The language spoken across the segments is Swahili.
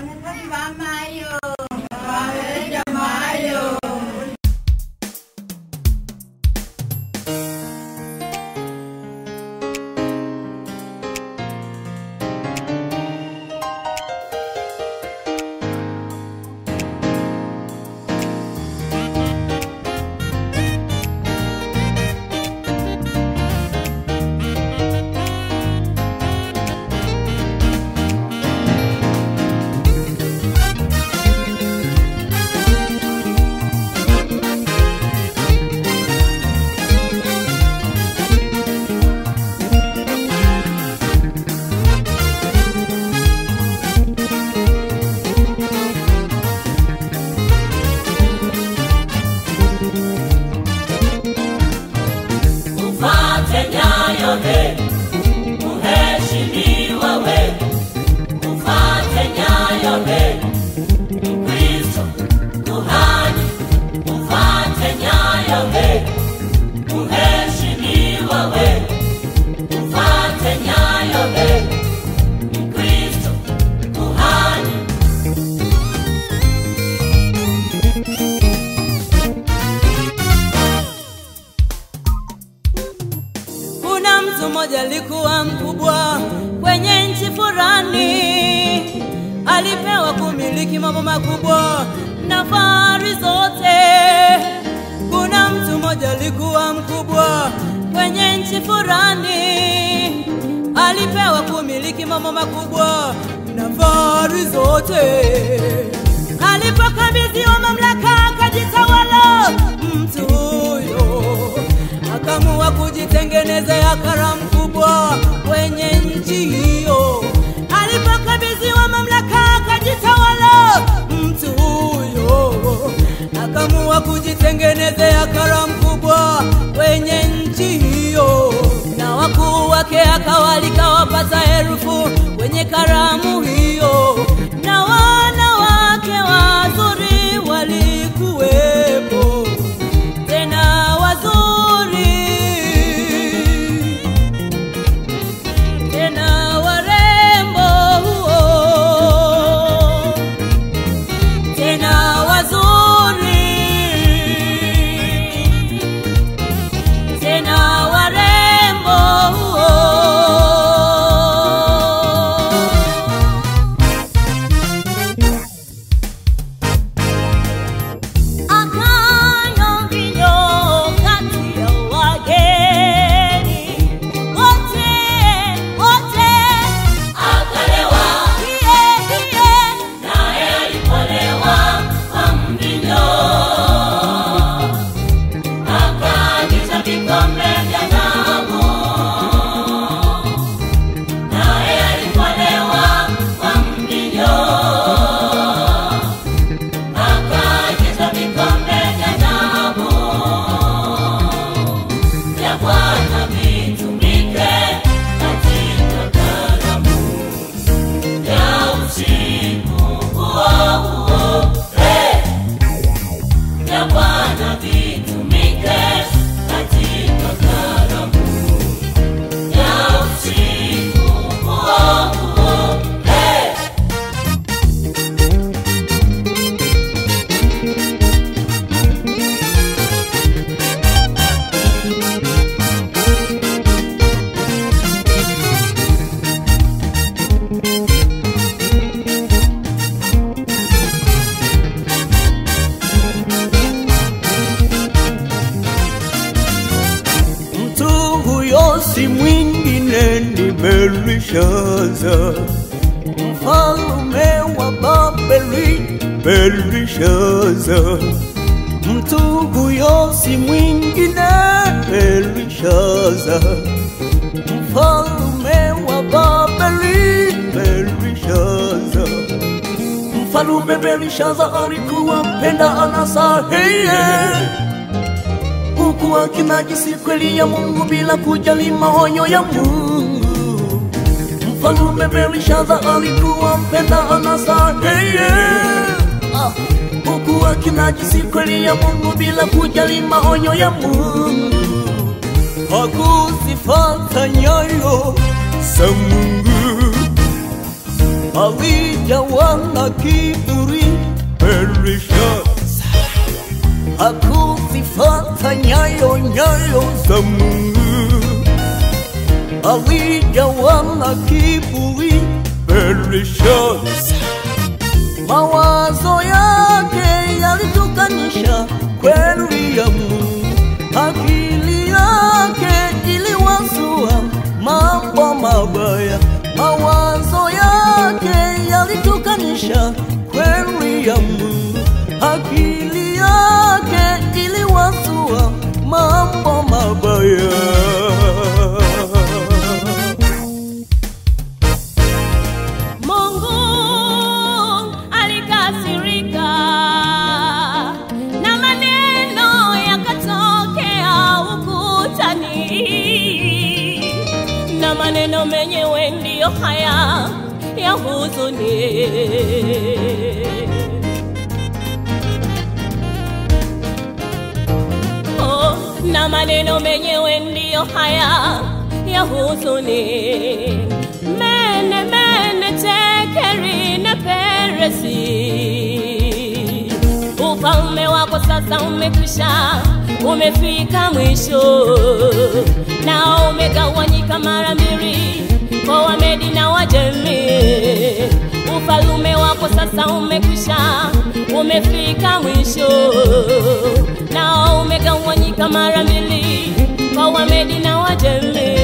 Wanasafi mamayo. Waweja mayo. Ufate nyayo he, uheshimiwa we. Ufate nyayo he, Kristo kuhani. Ufate nyayo he, uheshimiwa we. Ufate nyayo he, Kristo kuhani. Kuna mtu mmoja alikuwa mkubwa kwenye nchi fulani, alipewa kumiliki mambo makubwa na fahari zote. Kuna mtu mmoja alikuwa mkubwa kwenye nchi fulani, alipewa kumiliki mambo makubwa na fahari zote. Alipokabidhiwa mamlaka akajitawala mtu huyo akaamua kujitengenezea karamu kubwa kwenye nchi hiyo. Alipokabidhiwa mamlaka akajitawala mtu huyo, akaamua kujitengenezea karamu kubwa kwenye nchi hiyo, na wakuu wake akawalika wapata elfu kwenye karamu hiyo, na wanawake wazuri walikuwepo tena wazuri tena warembo huo tena wazuri tena warembo huo akanywa mvinyo kati ya wageni wote wote Akalewa, iye iye naye alipolewa kwa mvinyo. Akaagiza vikombe vya dhahabu. Naye alipolewa kwa mvinyo. Akaagiza vikombe vya dhahabu. Vya Bwana vitumike katika karamu ya usiku huo huo. Hey! Ya Bwana vitumike katika karamu ya usiku huo huo. Hey! Mtu huyo si mwingine ni Belishaza, mfalme wa Babeli. Belishaza, mtu huyo si mwingine Belishaza, mfalme wa Babeli. Belishaza, mfalume Belishaza alikuwa mpenda anasa heye huku akinajisi kweli ya Mungu bila kujali maonyo ya Mungu. Mfalume Belishaza alikuwa mpenda anasa yeye, ah, huku akinajisi kweli ya Mungu bila kujali maonyo ya Mungu. Hakuzifata nyayo za Mungu alijawa na kiburi Belishaza hakuzifata nyayo nyayo za Mungu alijawa na kiburi Belishaza mawazo yake yalitukanisha kweli ya Mungu, akili yake iliwazua mambo mabaya. Mawazo yake yalitukanisha kweli ya Mungu, akili yake iliwazua mambo mabaya. Mungu alikasirika na maneno yakatokea ukutani, na maneno menyewe ndiyo haya ya huzuni. Oh, na maneno menyewe ndiyo haya ya huzuni. Mene mene tekeri na peresi, ufalme wako sasa umekwisha, umefika mwisho, na umegawanyika mara mbili kwa Wamedi na Wajemi. Ufalme wako sasa umekwisha, umefika mwisho, na umegawanyika mara mbili kwa Wamedi na Wajemi.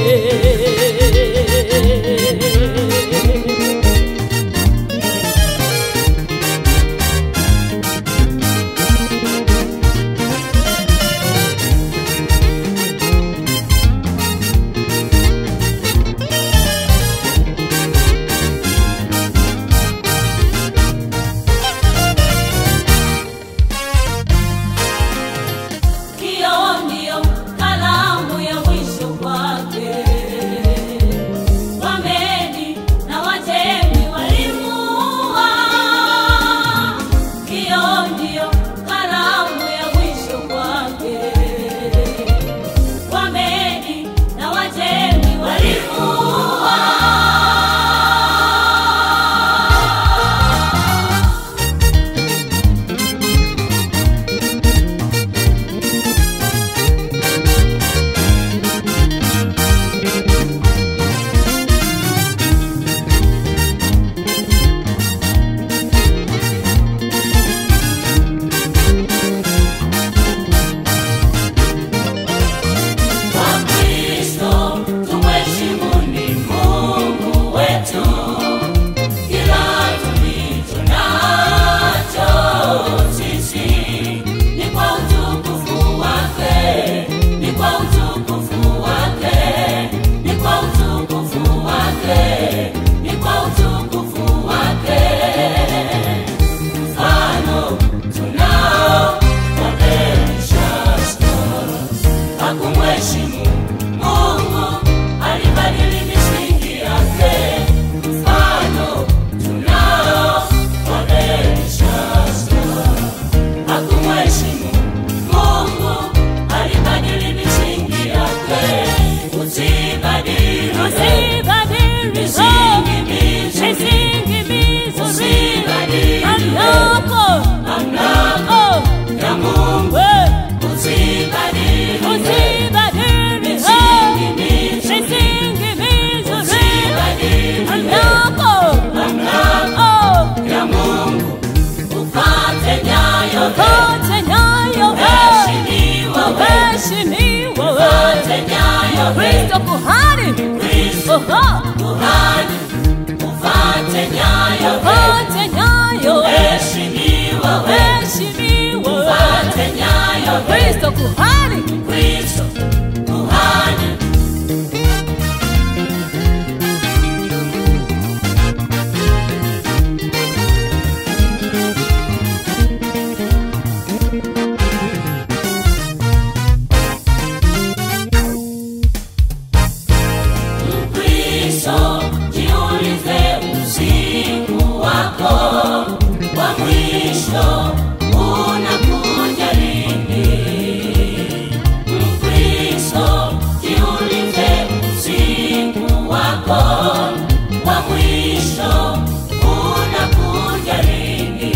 Hiyo ndiyo kalamu ya mwisho kwake. Wamedi na Wajemi walimuua. Hiyo ndiyo kalamu ya mwisho kwake. Wamedi na Wajemi walimuua. Wakristo tumheshimuni Mungu wetu, kila tulicho nacho sisi ni kwa utukufu wake, ni kwa utukufu wake, ni kwa utukufu wake, ni kwa utukufu wake. Mfano tunao wa Belishazar hakumheshimu Mungu, alibadili misingi yake. Mfano tunao wa Belishazar, hakumheshimu Mungu, alibadili misingi yake. Usibadili Usibadili misingi mizuri, misingi mizuri, usibadili mamlaka mamlaka ya Mungu, we usibadili usibadili misingi mizuri, misingi mizuri, usibadili mamlaka mamlaka ya Mungu, ufate nyayo kote nyayo heshimiwa we, waheshimiwa ufate nyayo Kristo kuhani Kristo oho kuhani, ufate nyayo kote nyayo heshimiwa lini?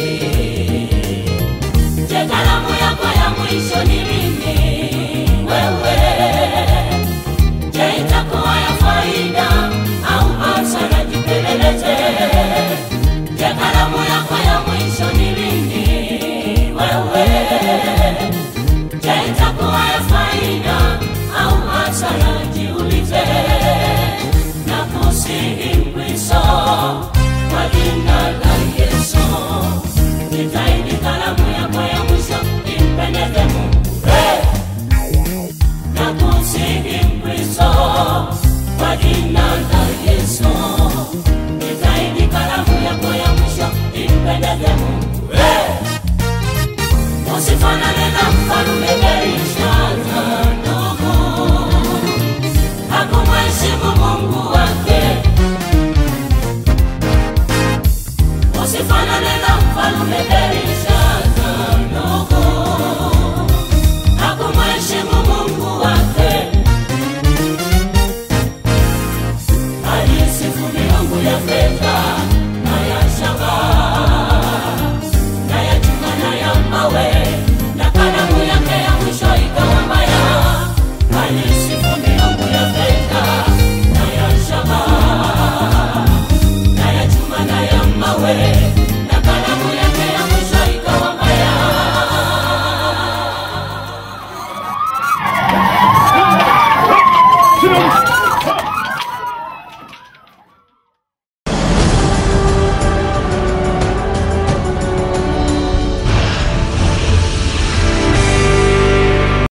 Je, kalamu yako ya mwisho ni lini wewe? Je, itakuwa ya faida au hasara? Jipeleleze. Je, kalamu yako ya mwisho ni lini wewe? Je, itakuwa ya faida au hasara? Jiulize na kusihi Mkristo kwa jina la Yesu, jitahidi kalamu yako ya mwisho impendeze Mungu. Hey! na kusihi Mkristo kwa jina la Yesu, jitahidi kalamu yako ya mwisho impendeze Mungu. Hey! Usifanane na mfalme Belshaza, ndugu, hakumheshimu Mungu wake. Usifanane na mfalme Belshaza